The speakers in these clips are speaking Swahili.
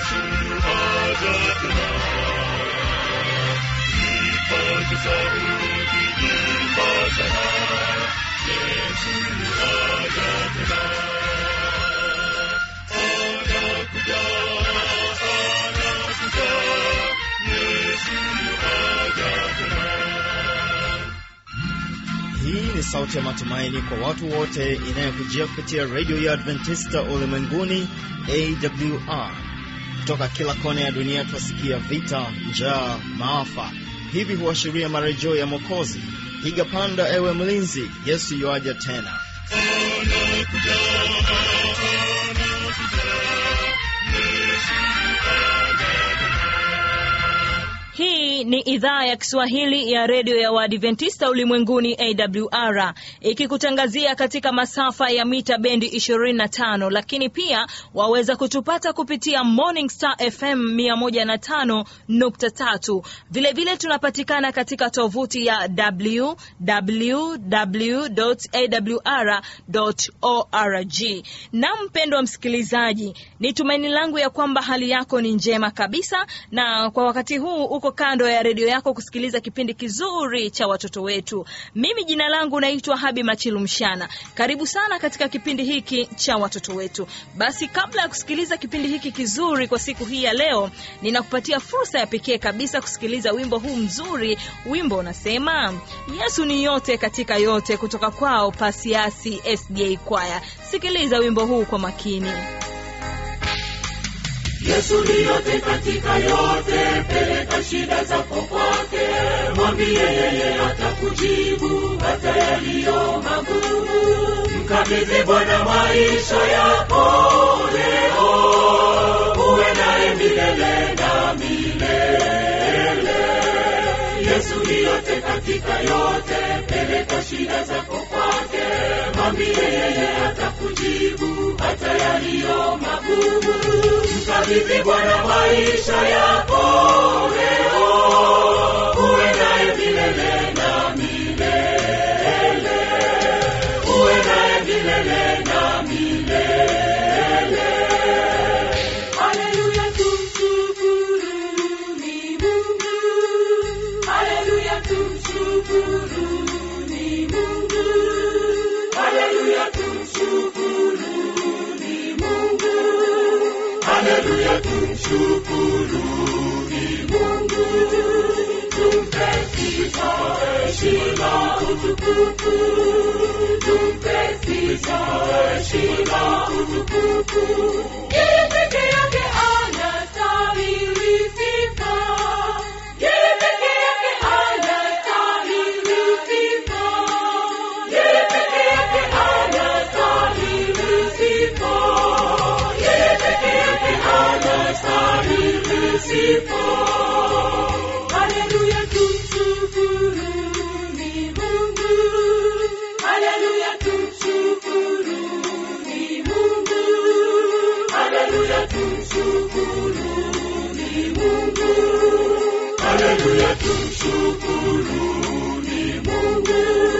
Yesu aja tena. Ipaze sauti imba sana, Yesu aja tena. Anakuja, anakuja, Yesu aja tena. Hii ni sauti ya matumaini kwa watu wote inayokujia kupitia redio ya Adventista ulimwenguni AWR. Kutoka kila kona ya dunia twasikia vita, njaa, maafa. Hivi huashiria marejeo ya Mwokozi. Piga panda, ewe mlinzi, Yesu yuaja tena. Hii ni idhaa ya Kiswahili ya redio ya Waadventista ulimwenguni AWR ikikutangazia katika masafa ya mita bendi 25, lakini pia waweza kutupata kupitia Morning Star FM 105.3. Vilevile tunapatikana katika tovuti ya www.awr.org. Na mpendwa msikilizaji, ni tumaini langu ya kwamba hali yako ni njema kabisa, na kwa wakati huu uko kando ya redio yako kusikiliza kipindi kizuri cha watoto wetu. Mimi jina langu naitwa Habi Machilu Mshana. Karibu sana katika kipindi hiki cha watoto wetu. Basi kabla ya kusikiliza kipindi hiki kizuri kwa siku hii ya leo, ninakupatia fursa ya pekee kabisa kusikiliza wimbo huu mzuri. Wimbo unasema Yesu ni yote katika yote, kutoka kwao Pasiasi SDA Kwaya. Sikiliza wimbo huu kwa makini. Yesu ni yote katika yote, peleka shida zako kwake, mwambie yeye atakujibu hata yaliyo magumu. Mkabidhi Bwana maisha yako leo, uwe naye milele na milele. Yesu ni yote katika yote, peleka shida zako kwake, mwambie yeye atakujibu hata yaliyo magumu. Mkabidhi Bwana maisha yako leo, uwe naye milele na milele, uwe naye milele na milele. Haleluya, tumshukuruni Mungu. Haleluya, tumshukuruni Mungu. Haleluya, tumshukuruni Mungu. Haleluya, tumshukuruni Mungu. Tumpe sifa, heshima, utukufu. Tumpe sifa, heshima, utukufu. Yeye peke yake anastahili sifa. Yeye peke yake anastahili sifa. Yeye peke yake anastahili sifa. Yeye peke yake anastahili sifa. Haleluya, tumshukuruni Mungu. Haleluya, tumshukuruni Mungu. Haleluya, tumshukuruni Mungu. Haleluya, tumshukuruni Mungu.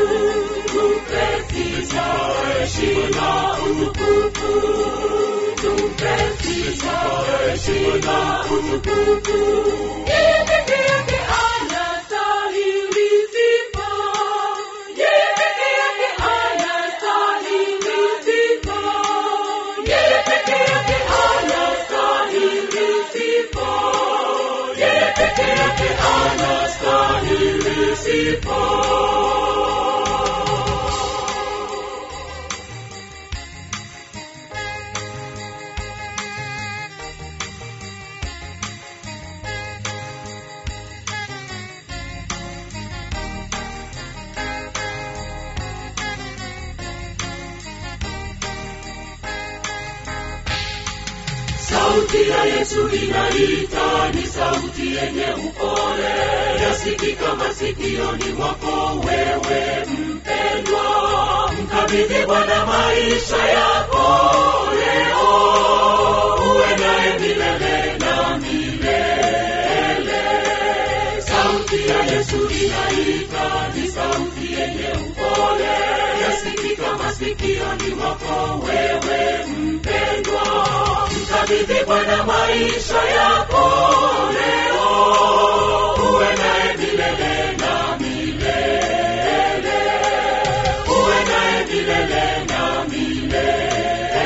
Tumpe sifa, heshima, utukufu. Tumpe sifa, heshima, utukufu. Yeye peke yake anastahili sifa. Yeye peke yake anastahili sifa. Yeye peke yake anastahili sifa. Yeye peke yake anastahili sifa. Sauti ya Yesu inaita, ni sauti yenye upole, yasikika masikioni mwako wewe mpendwa. Mkabidhi Bwana maisha yako leo, uwe naye milele na milele. Sauti ya yesu inaita ni sauti yenye upole yasikika masikioni mwako wewe mpendwa mkabidhi bwana maisha yako leo uwe naye milele na milele uwe naye milele na milele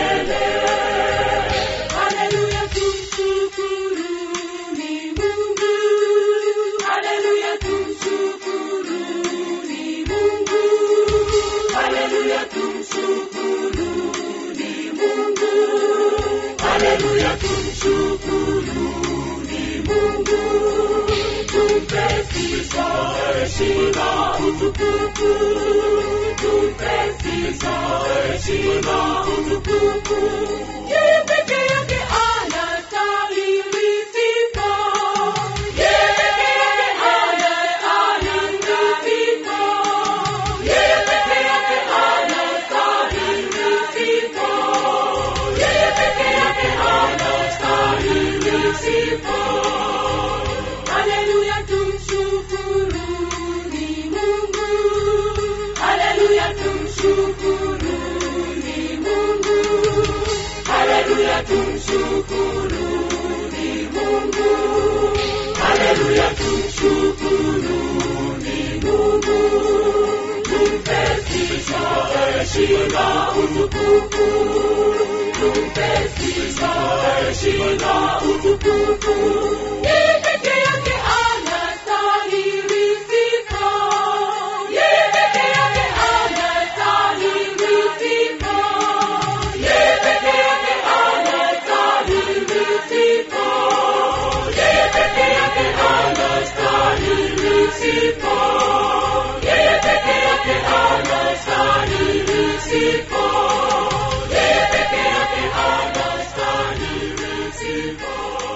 Haleluya, tumshukuruni Mungu. Haleluya, tumshukuruni Mungu. Haleluya, tumshukuruni Mungu. Haleluya, tumshukuruni Mungu. Tumpe sifa, heshima, utukufu. Tumpe sifa, heshima, utukufu. Yeye peke yake anastahili sifa. Yeye peke yake anastahili sifa. Yeye peke yake anastahili sifa. Yeye peke yake anastahili sifa. Haleluya, tumshukuruni Mungu. Haleluya, tumshukuruni Mungu. Haleluya, tumshukuruni Mungu. Haleluya, tumshukuruni Mungu. Tumpe sifa, heshima, utukufu. Tumpe sifa, heshima, utukufu. Yeye peke yake anastahili sifa. Yeye peke yake anastahili sifa. Yeye peke yake anastahili sifa. Yeye peke yake anastahili sifa. Yeye peke yake anastahili sifa. Yeye peke yake anastahili sifa.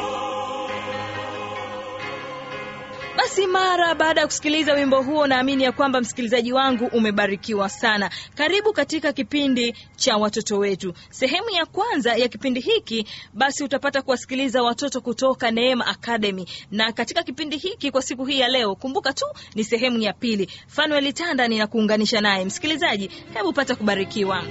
Basi mara baada ya kusikiliza wimbo huo, naamini ya kwamba msikilizaji wangu umebarikiwa sana. Karibu katika kipindi cha watoto wetu. Sehemu ya kwanza ya kipindi hiki, basi utapata kuwasikiliza watoto kutoka Neema Academy, na katika kipindi hiki kwa siku hii ya leo, kumbuka tu ni sehemu ya pili. Fanuel Tanda ninakuunganisha naye. Msikilizaji, hebu pata kubarikiwa.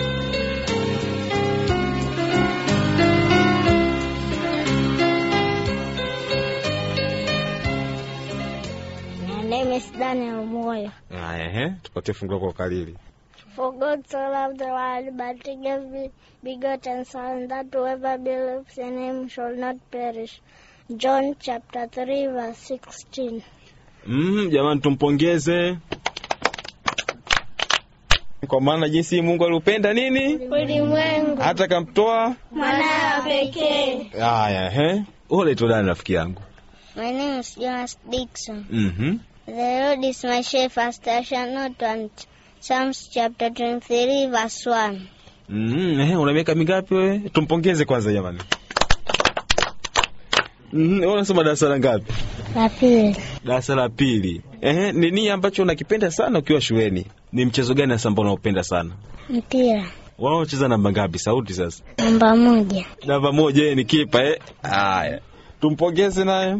My name is Daniel Moyo. Haya, ehe, tupatie fungu kwa ukalili. For God so loved the world, but he gave the begotten Son, that whoever believes in him shall not perish. John chapter 3, verse 16. Mm, jamani tumpongeze kwa maana jinsi Mungu aliupenda nini Ulimwengu hata kamtoa. mwanawe pekee. Haya, ehe, ole tu dani rafiki yangu. My name is Jonas Dixon. Mhm. The Lord is my shepherd, I shall not want. Psalms chapter 23, verse 1. Mhm, ehe, una miaka mingapi wewe? Tumpongeze kwanza jamani. Mhm, wewe unasoma darasa la ngapi? La pili. Darasa la pili. Ehe, ni nini ambacho unakipenda sana ukiwa shuleni? Ni mchezo gani hasa ambao unaupenda sana? Mpira. Wanaocheza namba ngapi? Sauti sasa. Namba moja. Namba moja, yeye ni kipa eh. Haya, tumpongeze naye.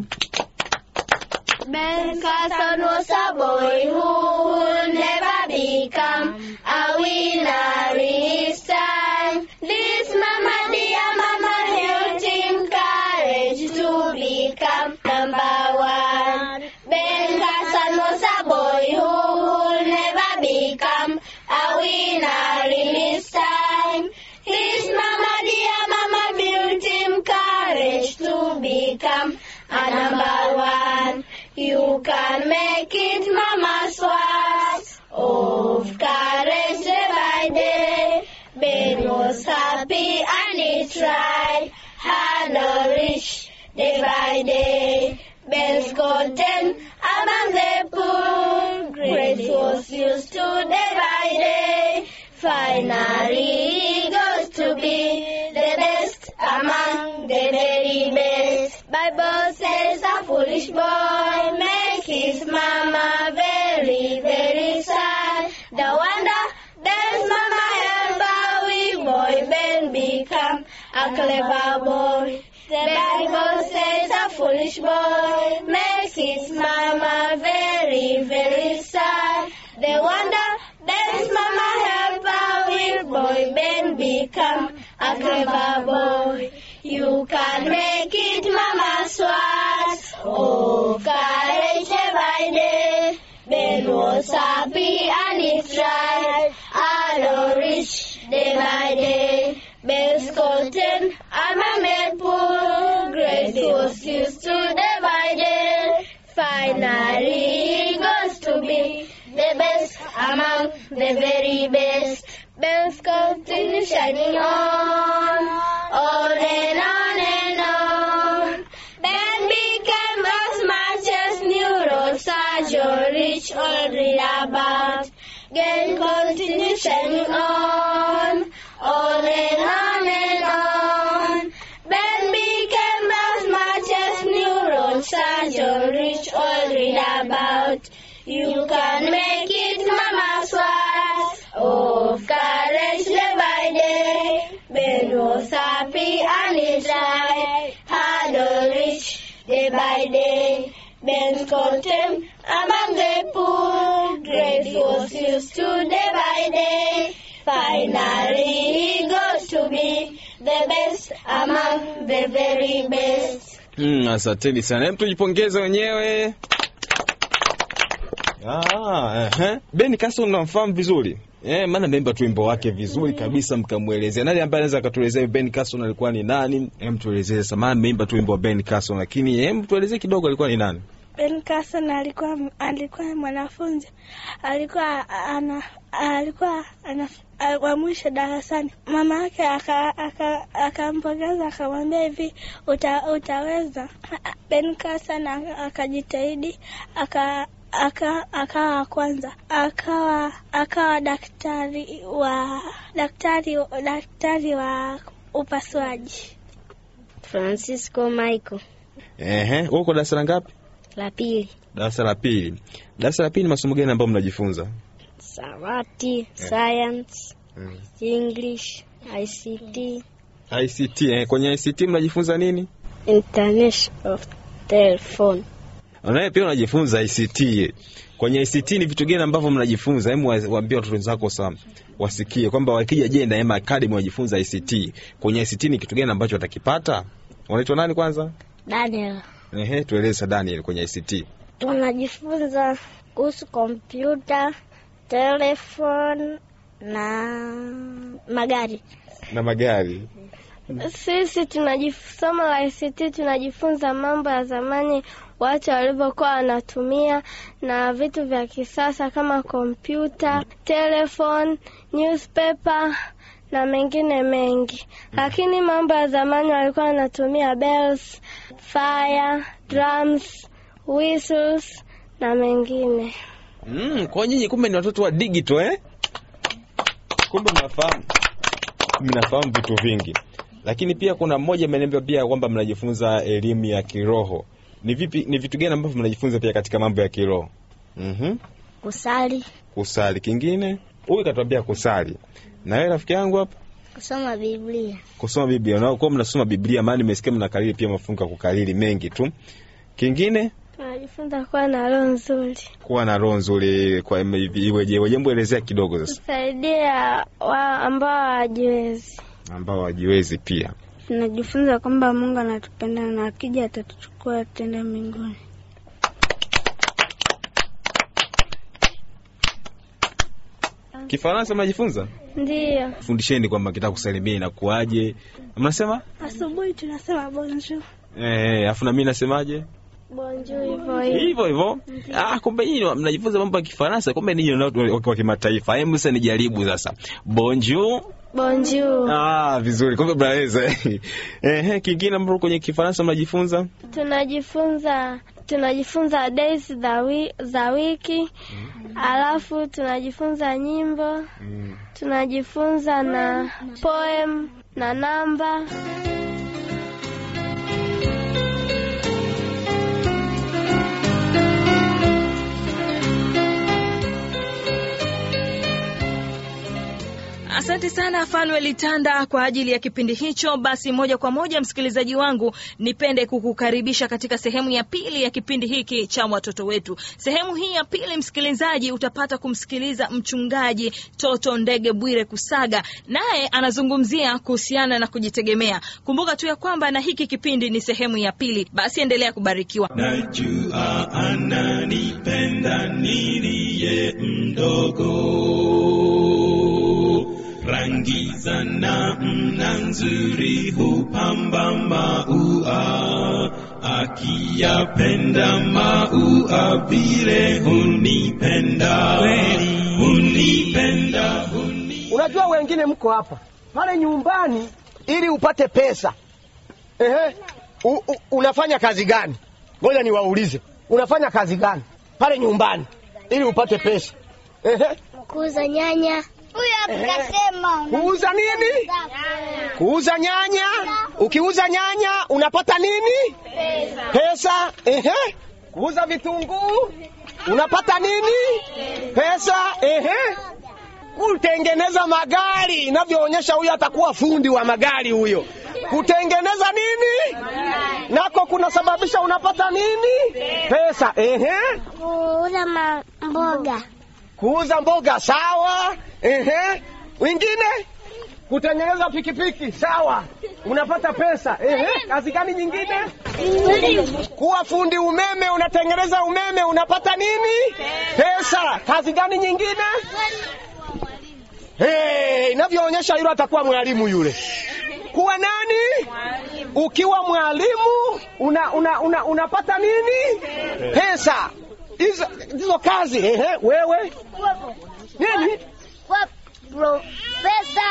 Ben Carson was a boy who would never become a winner in his time. This mama, dear mama, helped him courage to become number one. Ben Carson was a boy who would never become a winner in his time. His mama, dear mama, built him courage to become a number one. You can make it, mama's words of courage day by day. Ben was happy and he tried hard to reach day by day. Ben's gotten among the poor. Grace was used to day by day. Finally, he goes to be the best among the very best. Bible says a foolish boy make his mama very, very sad. The wonder Ben's mama help a wee boy Ben become a clever boy. The Bible says a foolish boy makes his mama very was used to day by day. Finally, he goes to be the best among the very best. Bells continue shining on, on and on and on. Ben became as much as neurosurgeon rich all read about. Then continue shining on, on and on and on. Ben became as much as neurosurgeon rich all read about. You can make it, Mama Swat. Of courage day by day. Ben was happy and his life had all rich day by day. Ben's contempt among the poor. Grace was used to day by day. Finally, he goes to be the best among the very best. Mm, asanteni sana. Hem, tujipongeze wenyewe. Ah, ehe. Ben Carson unamfahamu vizuri? Eh, maana memba tu wimbo wake vizuri kabisa mkamwelezea. Nani ambaye anaweza akatuelezea Ben Carson alikuwa ni nani? Hem, tuelezee sasa. Maana memba tu wimbo wa Ben Carson lakini hem tuelezee kidogo alikuwa ni nani? Ben Carson alikuwa alikuwa mwanafunzi, alikuwa ana alikuwa ana wa mwisho darasani. Mama yake akampongeza aka, aka akamwambia hivi uta, utaweza. Ben Carson akajitahidi aka aka akawa kwanza akawa akawa daktari wa daktari daktari wa upasuaji. Francisco Michael Ehe, uko darasa la ngapi? la pili. Darasa la pili. Darasa la pili ni masomo gani ambayo mnajifunza? Sawati, science, English, ICT, ICT. Eh, kwenye ICT mnajifunza nini? Internet of Telephone. Unaye pia unajifunza ICT. Kwenye ICT ni vitu gani ambavyo mnajifunza? Hebu waambie watoto wenzako sana wasikie kwamba wakija Jenda Ema Academy wajifunza ICT. Kwenye ICT ni kitu gani ambacho watakipata? Unaitwa nani kwanza? Daniel. Ehe, tueleze Daniel kwenye ICT. Tunajifunza kuhusu kompyuta, telefoni na magari. Na magari. Sisi tunajisoma la ICT tunajifunza mambo ya zamani watu walivyokuwa wanatumia na vitu vya kisasa kama kompyuta, telefone, newspaper na mengine mengi. Lakini mambo ya zamani walikuwa wanatumia bells, fire, drums, whistles na mengine. Mm, kwa nyinyi kumbe ni watoto wa digital eh? Kumbe mnafahamu. Mnafahamu vitu vingi. Lakini pia kuna mmoja ameniambia pia kwamba mnajifunza elimu ya kiroho. Ni vipi ni vitu gani ambavyo mnajifunza pia katika mambo ya kiroho? Mhm. Kusali, Kusali kingine? Huyu katuambia kusali. Na wewe rafiki yangu hapa kusoma Biblia. kusoma Biblia. Na kwa mnasoma Biblia maana nimesikia mnakariri pia mafungu ya kukariri mengi tu. Kingine Tunajifunza kuwa na roho nzuri, kuwa na roho nzuri kwa iweje? Iweje elezea kidogo sasa. kusaidia wa ambao hawajiwezi. Ambao wajiwezi pia. Tunajifunza kwamba Mungu anatupenda na akija atatuchukua tenda mbinguni. Kifaransa mnajifunza? Ndiyo, Fundisheni kwamba kitaka kusalimia inakuaje. Mnasema? asubuhi tunasema bonjour, Eh, afu na mimi nasemaje? bonjour hivyo hivyo. Hivyo hivyo. Ah, kumbe nyinyi mnajifunza mambo ya Kifaransa, kumbe ninyi ni watu wa- wa kimataifa. Hebu sasa nijaribu sasa. Bonjour. Bonjour. Ah, vizuri. Kumbe mnaweza. Eh, kingine ambapo kwenye Kifaransa mnajifunza? Tunajifunza tunajifunza days za, wi, za wiki alafu tunajifunza nyimbo tunajifunza na poem na namba. Asante sana Fanuel Tanda kwa ajili ya kipindi hicho. Basi moja kwa moja, msikilizaji wangu, nipende kukukaribisha katika sehemu ya pili ya kipindi hiki cha watoto wetu. Sehemu hii ya pili, msikilizaji, utapata kumsikiliza mchungaji Toto Ndege Bwire Kusaga, naye anazungumzia kuhusiana na kujitegemea. Kumbuka tu ya kwamba na hiki kipindi ni sehemu ya pili. Basi endelea kubarikiwa. Najua ananipenda niliye mdogo, rangi za namna nzuri hupamba maua, akiyapenda maua vile hunipenda hunipenda hunipenda Unajua wengine mko hapa pale nyumbani ili upate pesa. Ehe. U, u, unafanya kazi gani? Ngoja niwaulize. Unafanya kazi gani pale nyumbani ili upate pesa? Ehe. Kuuza nyanya. Huyo akasema Kuuza nini? Kuuza nyanya. Ukiuza nyanya unapata nini? Pesa. Pesa. Ehe. Kuuza vitunguu unapata nini? Pesa. Ehe. Kutengeneza magari inavyoonyesha huyo atakuwa fundi wa magari huyo. Kutengeneza nini? Nako kunasababisha unapata nini? Pesa. Ehe. kuuza mboga. Kuuza mboga sawa. Ehe. Wengine kutengeneza pikipiki sawa, unapata pesa. Ehe. Kazi gani nyingine? Kuwa fundi umeme, unatengeneza umeme, unapata nini? Pesa. Kazi gani nyingine? Hey, inavyoonyesha yule atakuwa mwalimu yule. Kuwa nani? Ukiwa mwalimu una, una, una, unapata nini? Pesa. Hizo hizo kazi. Ehe, wewe nini? Kwa profesa.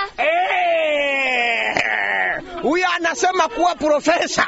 Eh, Huyo anasema kuwa profesa.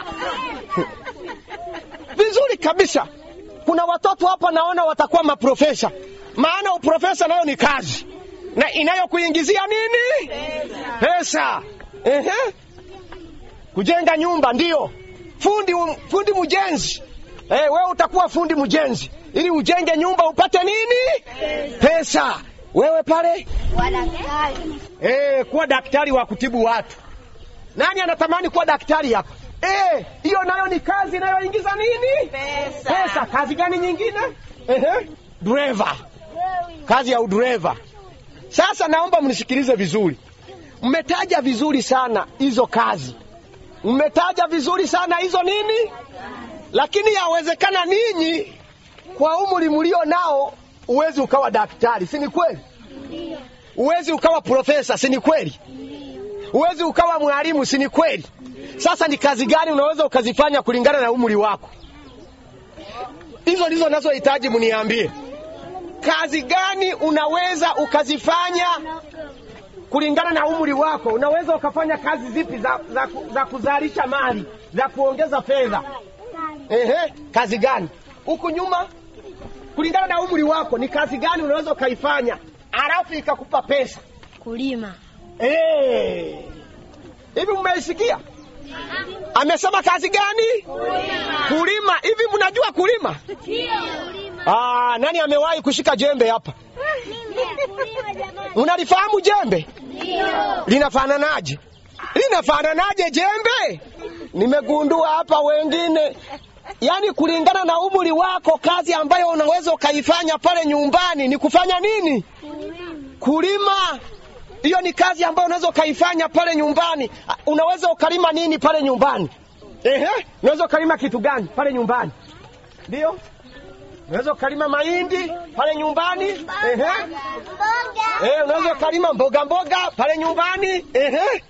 Vizuri kabisa. Kuna watoto hapa naona watakuwa maprofesa, maana uprofesa nayo ni kazi na inayokuingizia nini? Pesa. Ehe. Kujenga nyumba ndio fundi, fundi mjenzi. Eh, wewe utakuwa fundi mjenzi ili ujenge nyumba upate nini? Pesa. Wewe pale Wadaktari. Eh, kuwa daktari wa kutibu watu. Nani anatamani kuwa daktari hapa? Eh, hiyo nayo ni kazi inayoingiza nini? Pesa. Pesa. Kazi gani nyingine? Ehe, driver. Kazi ya udreva. Sasa naomba mnisikilize vizuri. Mmetaja vizuri sana hizo kazi, mmetaja vizuri sana hizo nini, lakini yawezekana ninyi kwa umri mlio nao uwezi ukawa daktari, si ni kweli? Uwezi ukawa profesa, si ni kweli? Uwezi ukawa mwalimu, si ni kweli? Sasa ni kazi gani unaweza ukazifanya kulingana na umri wako? Hizo ndizo nazohitaji mniambie. Kazi gani unaweza ukazifanya kulingana na umri wako? Unaweza ukafanya kazi zipi za, za, za kuzalisha mali za kuongeza fedha? Ehe, kazi gani huku nyuma, kulingana na umri wako, ni kazi gani unaweza ukaifanya alafu ikakupa pesa? Kulima. Eh, hivi mmeisikia? Amesema kazi gani? Kulima. Hivi mnajua kulima? Ah, nani amewahi kushika jembe hapa? Unalifahamu jembe? Linafananaje? Linafananaje jembe? Nimegundua hapa wengine, yaani kulingana na umri wako, kazi ambayo unaweza ukaifanya pale nyumbani ni kufanya nini? Kulima. Hiyo ni kazi ambayo unaweza ukaifanya pale nyumbani. Ah, Unaweza ukalima nini pale nyumbani? Ehe, unaweza ukalima kitu gani pale nyumbani? Ndio, unaweza ukalima mahindi pale nyumbani. Ehe, eh, unaweza ukalima mboga mboga pale nyumbani. Ehe,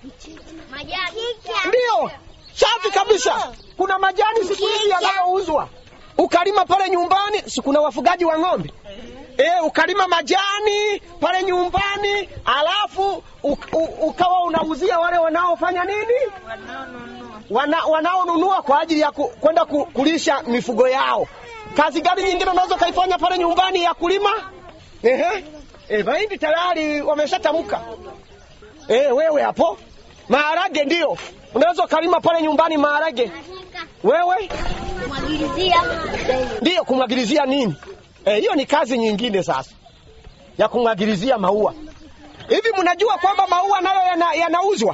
ndio, safi kabisa. Kuna majani siku hizi yanayouzwa, ukalima pale nyumbani. Si kuna wafugaji wa ng'ombe? E, ukalima majani pale nyumbani, alafu u, u, ukawa unauzia wale wanaofanya nini, Wana, wanaonunua kwa ajili ya ku, kwenda ku, kulisha mifugo yao. Kazi gani nyingine unaweza ukaifanya pale nyumbani ya kulima? Ehe, e, mahindi tayari wameshatamka. E, wewe hapo maharage ndio unaweza ukalima pale nyumbani maharage. Wewe Kumwagilizia. ndiyo kumwagilizia nini? Eh, hiyo ni kazi nyingine sasa ya kumwagilizia maua. Hivi mnajua kwamba maua nayo yana- yanauzwa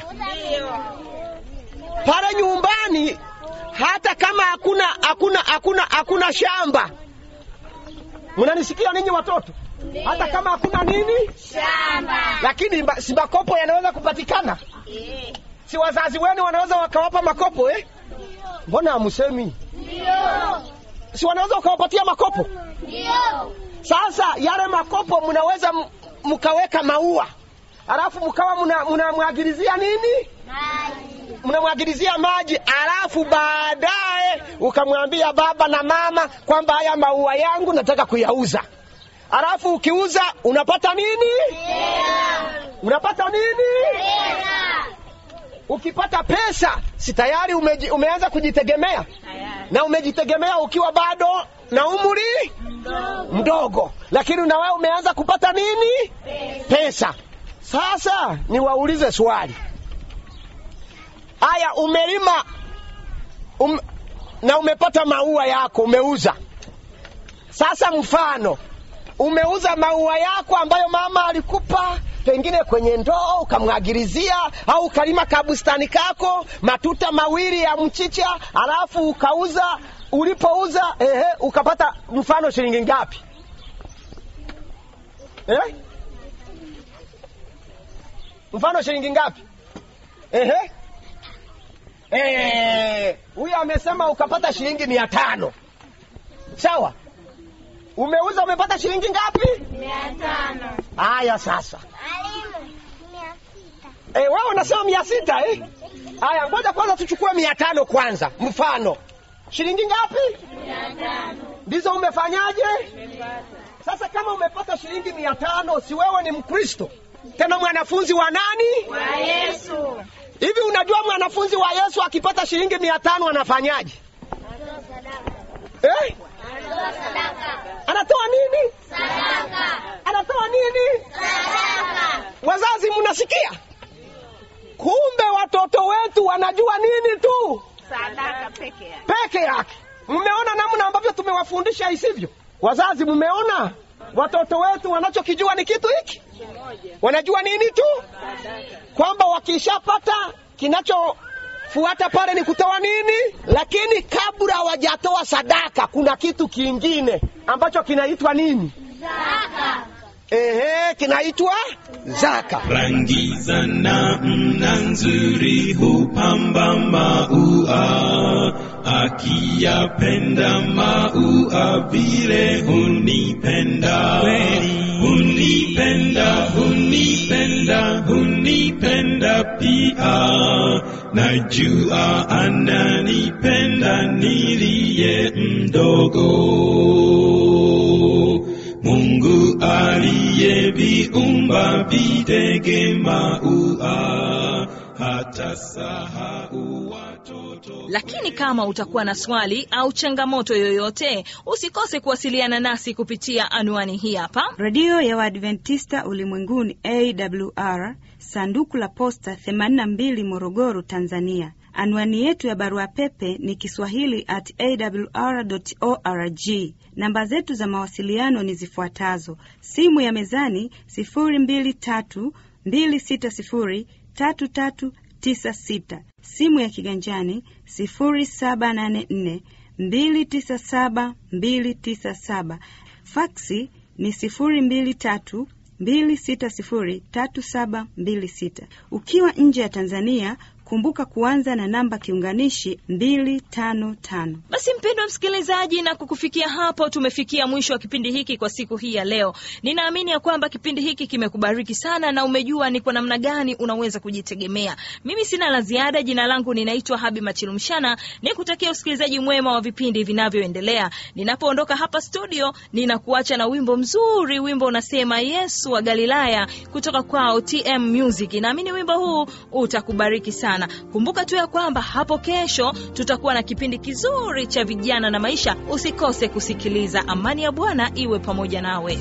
pale nyumbani, hata kama hakuna hakuna hakuna hakuna shamba. Mnanisikia ninyi watoto? Hata kama hakuna nini Shamba. lakini mba- si makopo yanaweza kupatikana? Si wazazi wenu wanaweza wakawapa makopo eh? Mbona hamusemi? Si wanaweza wakawapatia makopo? Ndio. Sasa yale makopo mnaweza m- mkaweka maua, alafu mkawa mna- mnamwagilizia nini? Maji. mnamwagilizia maji, alafu baadaye ukamwambia baba na mama kwamba haya maua yangu nataka kuyauza, alafu ukiuza unapata nini? Unapata nini? Ukipata pesa, si tayari umeji, umeanza kujitegemea na umejitegemea ukiwa bado na umri mdogo, lakini na wewe umeanza kupata nini? Pesa. Sasa niwaulize swali haya, umelima um, na umepata maua yako umeuza. Sasa mfano umeuza maua yako ambayo mama alikupa pengine kwenye ndoo ukamwagilizia, au ukalima kabustani kako matuta mawili ya mchicha, alafu ukauza. Ulipouza ehe, ukapata mfano shilingi ngapi eh? Mfano shilingi ngapi? Ehe. Eh, huyu amesema ukapata shilingi mia tano. Sawa, umeuza umepata shilingi ngapi? Haya sasa Eh, wewe unasema mia sita eh? Haya, ngoja kwanza tuchukue mia tano kwanza. Mfano shilingi ngapi? Ndizo umefanyaje? Sasa kama umepata shilingi mia tano, si wewe ni Mkristo tena mwanafunzi wa nani? Wa Yesu. Hivi unajua mwanafunzi wa Yesu akipata shilingi mia tano anafanyaje? Eh? Anatoa nini? Anatoa nini? Wazazi, mnasikia? Kumbe watoto wetu wanajua nini tu Sadaka peke yake. peke yake. Mmeona namna ambavyo tumewafundisha isivyo? Wazazi, mmeona watoto wetu wanachokijua ni kitu hiki? Wanajua nini tu? Kwamba wakishapata kinachofuata pale ni kutoa nini, lakini kabla hawajatoa sadaka kuna kitu kingine ambacho kinaitwa nini? Ehe, kinaitwa zaka. rangi za namna nzuri hupamba maua, akiyapenda maua vile hunipenda, hunipenda, hunipenda, hunipenda pia, najua ananipenda niliye mdogo. Mungu aliyeviumba videge maua, hata sahau watoto. Lakini kama utakuwa na swali au changamoto yoyote, usikose kuwasiliana nasi kupitia anwani hii hapa. redio ya Waadventista ulimwenguni AWR, sanduku la posta 82 Morogoro, Tanzania. Anwani yetu ya barua pepe ni kiswahili at awr.org. Namba zetu za mawasiliano ni zifuatazo: simu ya mezani 023 260 3396, simu ya kiganjani 0784 297 297, faksi ni 023 2603726. Ukiwa nje ya Tanzania, kumbuka kuanza na namba kiunganishi 255. Basi mpendwa msikilizaji, na kukufikia hapo tumefikia mwisho wa kipindi hiki kwa siku hii ya leo. Ninaamini ya kwamba kipindi hiki kimekubariki sana na umejua ni kwa namna gani unaweza kujitegemea. Mimi sina la ziada. Jina langu ninaitwa Habi Machilumshana, nikutakia usikilizaji mwema wa vipindi vinavyoendelea. Ninapoondoka hapa studio, ninakuacha na wimbo mzuri. Wimbo unasema Yesu wa Galilaya kutoka kwao TM Music. Naamini wimbo huu utakubariki sana. Kumbuka tu ya kwamba hapo kesho tutakuwa na kipindi kizuri cha vijana na maisha. Usikose kusikiliza. Amani ya Bwana iwe pamoja nawe.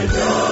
Joy,